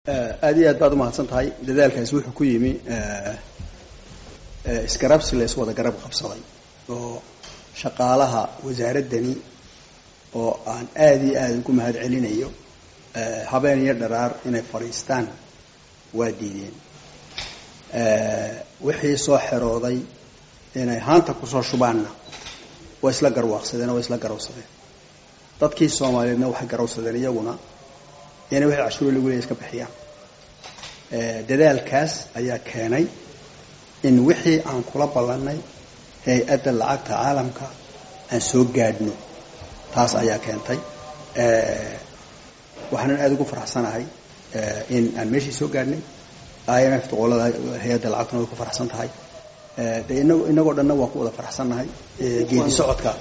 aad iyo aad baad umahadsan tahay dadaalkaasi wuxuu ku yimi isgarabsi la iswada garab qabsaday oo shaqaalaha wasaaraddani oo aan aada iyo aada ugu mahad celinayo habeen iyo dharaar inay fadhiistaan waa diideen wixii soo xerooday inay haanta kusoo shubaanna waa isla garwaaqsadeen oo waa isla garawsadeen dadkii soomaaliyeedna waxay garawsadeen iyaguna inay wixii cashuuro lagu leeya iska bixiyaan dadaalkaas ayaa keenay in wixii aan kula ballanay hay-adda lacagta caalamka aan soo gaadhno taas ayaa keentay waxaanan aada ugu faraxsanahay in aan meeshii soo gaadhnay i m f qolada hay-adda lacagtuna way ku faraxsan tahay de ina inagoo dhanna waan ku wada faraxsannahay geedi socodka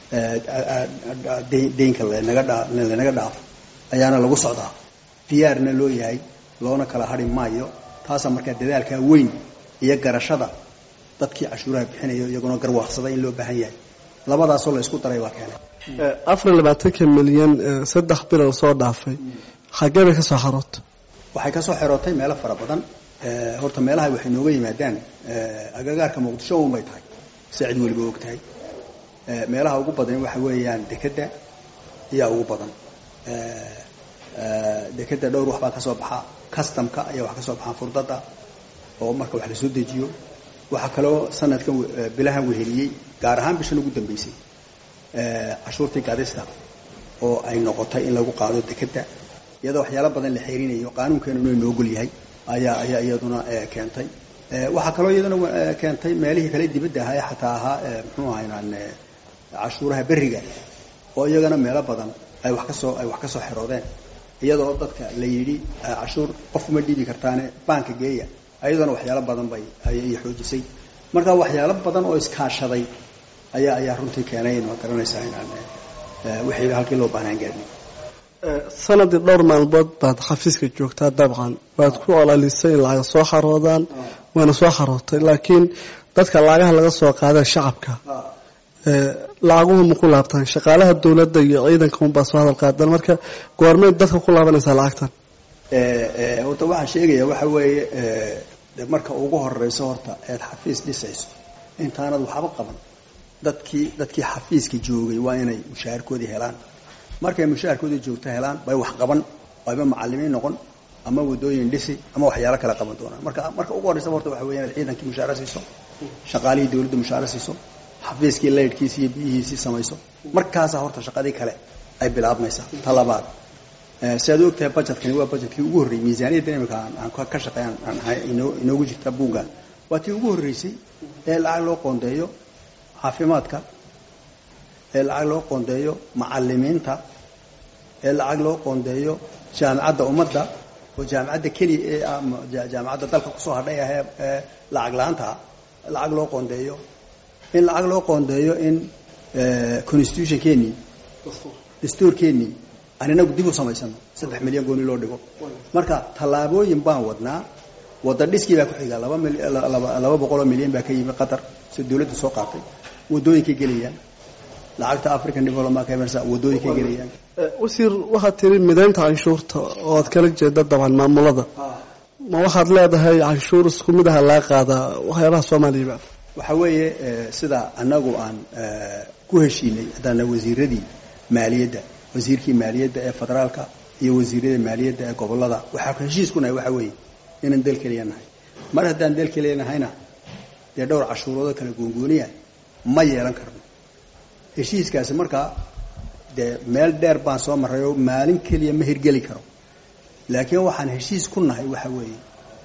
deynka lanaga dha lanaga dhaafo ayaana lagu socdaa diyaarna loo yahay loona kala hari maayo taasaa markaa dadaalkaa weyn iyo garashada dadkii cashuuraha bixinayo iyaguna garwaaqsaday in loo baahan yahay labadaasoo la isku daray baa keenay afar iyo labaatanka milyan saddex bilow soo dhaafay xaggee bay ka soo xaroota waxay ka soo xerootay meelo fara badan horta meelaha waxay nooga yimaadaan agagaarka muqdisho un bay tahay si cid weliba og tahay meelaha ugu badan waxa weeyaan dekedda ayaa ugu badan dekedda dhowr wax baa ka soo baxa customka ayaa wax ka soo baxaa furdada oo marka wax la soo dejiyo waxaa kaloo sanadkan bilahan weheliyey gaar ahaan bishan ugu dambeysay cashuurtii gadista oo ay noqotay in lagu qaado dekedda iyadoo waxyaalo badan la xeerinayo qaanuunkeenuna inoo ogol yahay ayaa ayaa iyaduna keentay waxaa kaloo iyaduna keentay meelihii kale dibadda ahaa ee xataa ahaa muxuu ahaynaan cashuuraha berriga oo iyagana meelo badan ay wax kasoo ay wax ka soo xeroodeen iyadoo dadka la yidhi cashuur qof uma dhiibi kartaane baanka geeya ayadoona waxyaalo badan bay ayay xoojisay marka waxyaalo badan oo iskaashaday ayaa ayaa runtii keenay ma garanaysaa inaan wixii halkii loo baahnaan gaadhnay sanadii dhowr maalmood baad xafiiska joogtaa dabcan waad ku olalisay in lacaga soo xaroodaan waana soo xarootay laakiin dadka lacagaha laga soo qaada shacabka lacaguhu ma ku laabtaan shaqaalaha dowladda iyo ciidanka unbaa soo hadal qaadan marka goormeed dadka ku laabanaysaa lacagtan horta waxaan sheegaya waxa weeye de marka ugu horeyso horta eed xafiis dhisayso intaanad waxba qaban dadkii dadkii xafiiska joogay waa inay mushaharkoodii helaan markay mushaharkoodii joogto helaan bay wax qaban ayba macalimiin noqon ama wadooyin dhisi ama waxyaalo kale qaban doonaan marka marka ugu horeysa horta waxa weya inaad ciidankii mushaaro siiso shaqaalihii dawladda mushaaro siiso xafiiskii laydhkiisi iyo biyihiisii samayso markaasaa horta shaqadii kale ay bilaabmaysaa ta labaad si aad ogtahay budgetkani waa budgetkii ugu horreeyey miisaaniyadda imika aan ka shaqeeyan aan ahay inoo inoogu jirta buugga waa tii ugu horreysay ee lacag loo qoondeeyo caafimaadka ee lacag loo qoondeeyo macalimiinta ee lacag loo qoondeeyo jaamicadda ummadda oo jaamicadda keliya ee jaamicadda dalka kusoo hadhay ah ee lacag la-aantaa lacag loo qoondeeyo in lacag loo qoondeeyo in constitutionkeenii dastuurkeenii aan inagu dib u samaysano saddex milyan gooni loo dhigo marka tallaabooyin baan wadnaa wadda dhiskii baa ku xiga laba mil laba boqoloo milyan baa ka yimi qatar si dawladda soo qaatay wadooyinkay gelayaan lacagta african development camersa wadooyinkay gelayaan wasiir waxaad tiri midaynta canshuurta oo aad kala jeeda dabcan maamulada ma waxaad leedahay canshuur isku mid aha laga qaadaa waxyaabaha soomaaliyaba waxa weeye sida annagu aan ku heshiinay haddaana wasiiradii maaliyadda wasiirkii maaliyadda ee federaalka iyo wasiirada maaliyadda ee gobolada waxaa heshiis ku nahay waxa weeye inaan del keliya nahay mar haddaan del keliya nahayna dee dhowr cashuuroodoo kala goongooniya ma yeelan karno heshiiskaasi markaa dee meel dheer baan soo marray oo maalin keliya ma hirgeli karo laakiin waxaan heshiis ku nahay waxa weeye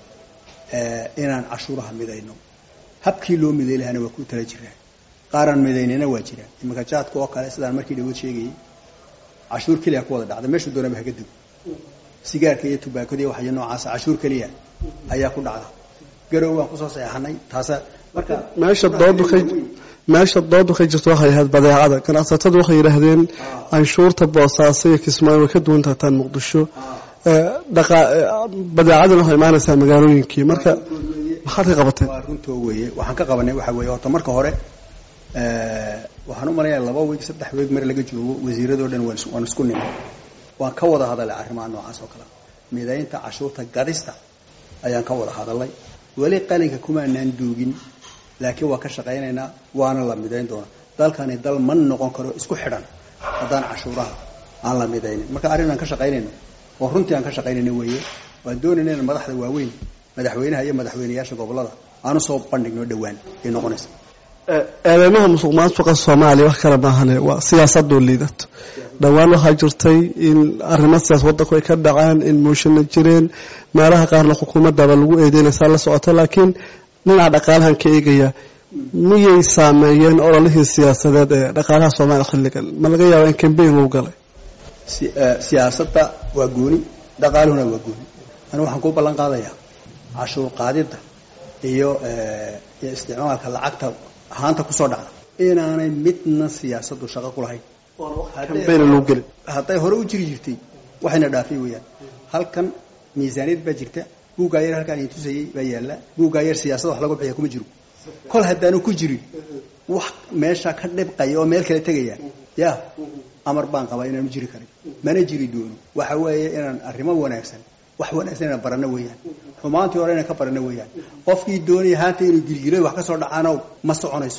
inaan cashuuraha midayno habkii loo miday lahana waa ku tala jiraa qaaraan midaynina waa jiraan iminka jaadka oo kale sidaan markii dhawood sheegayay cashuur keliya ku wada dhacda meeshuu doonaba haga dego sigaarka iyo tubaakada iyo waxyo noocaasa cashuur keliya ayaa ku dhacda garow waan kusoo saxeexanay taasa marka meesha doodu ka meesha doodu ka jirto waxay ahayd badeecada ganacsatadu waxay yidhaahdeen canshuurta boosaaso iyo kismaayo way ka duwan tahataan muqdisho badeecadana waxay imaanaysaa magaalooyinkii marka maxaad ka qabateen waa runtoo weeye waxaan ka qabanay waxa weeye horta marka hore waxaan u malaynayaa laba weeg saddex weeg mar laga joogo wasiiradoo dhan waan isku nimi waan ka wada hadalay arrimaha noocaas oo kale midaynta cashuurta gadista ayaan ka wada hadalay weli qalinka kumaanaan duugin laakiin waa ka shaqaynaynaa waana la midayn doonaa dalkani dal ma noqon karo isku xidhan haddaan cashuuraha aan la midaynin marka arrin aan ka shaqaynayno oo runtii aan ka shaqaynayno weeye waan doonayna in madaxda waaweyn madaxweynaha iyo madaxweyneyaasha gobolada aanu soo bandhigno dhowaan ay noqonaysa eedeymaha musuq maasuqa soomaaliya wax kale maahane waa siyaasadoo liidato dhowaan waxaa jirtay in arrimo siyaas wadanku ay ka dhaceen in muushana jireen meelaha qaarna xukuumadaba lagu eedeynaysaa la socota laakiin dhinaca dhaqaalahan ka eegaya miyay saameeyeen ololihii siyaasadeed ee dhaqaalaha soomaaliya xilligan ma laga yaaba in cambayn lagu galay siyaasadda waa gooni dhaqaaluhuna waa gooni anigu waxaan kuu ballan qaadayaa cashuur qaadidda iyo iyo isticmaalka lacagta ahaanta kusoo dhacda inaanay midna siyaasadu shaqo ku lahayn hadday hore u jiri jirtay waxayna dhaafay weeyaan halkan miisaaniyad baa jirta buuggaa yar halkaan idin tusayay baa yaalla buuggaa yar siyaasada wax lagu bixiya kuma jiro kol haddaanu ku jirin wax meesha ka dhibqaya oo meel kale tegaya ya amar baan qabaa inaanu jiri karin mana jiri doono waxa weeye inaan arrimo wanaagsan wax wanaagsan inaan barano weeyaan xumaantii hore inaan ka barano weeyaan qofkii doonaya haanta inuu gilgilo wax ka soo dhacaano ma soconayso